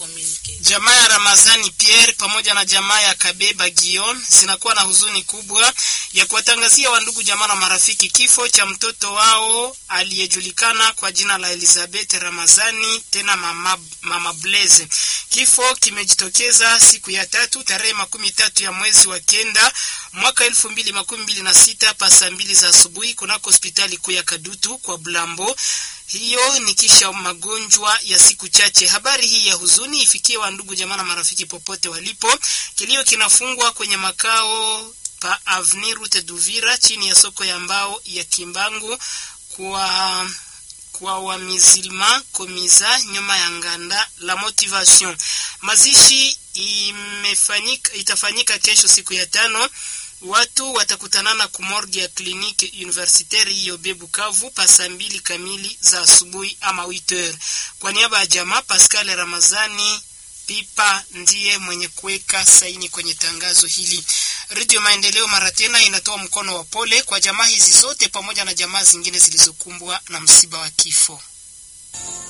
communique. Jamaa ya Ramazani Pierre pamoja na jamaa ya Kabeba Gion zinakuwa na huzuni kubwa ya kuwatangazia wandugu jamaa na marafiki kifo cha mtoto wao aliyejulikana kwa jina la Elizabeth Ramazani tena mama, mama Blaze. Kifo kimejitokeza siku ya tatu tarehe makumi tatu ya mwezi wa kenda mwaka elfu mbili makumi mbili na sita pa saa mbili za asubuhi kunako hospitali kuu ya Kadutu kwa Blambo. Hiyo ni kisha magonjwa ya siku chache. Habari hii ya huzuni ifikie wa ndugu jamaa na marafiki popote walipo. Kilio kinafungwa kwenye makao pa Avenue Route Duvira chini ya soko ya mbao ya Kimbangu kwa kwa wamizilma komiza nyuma ya nganda la motivation. Mazishi imefanyika, itafanyika kesho siku ya tano watu watakutanana kumorgi ya kliniki universitaire hiyo Bukavu pa saa mbili kamili za asubuhi ama 8h. Kwa niaba ya jamaa Pascal Ramazani Pipa ndiye mwenye kuweka saini kwenye tangazo hili. Radio Maendeleo mara tena inatoa mkono wa pole kwa jamaa hizi zote pamoja na jamaa zingine zilizokumbwa na msiba wa kifo.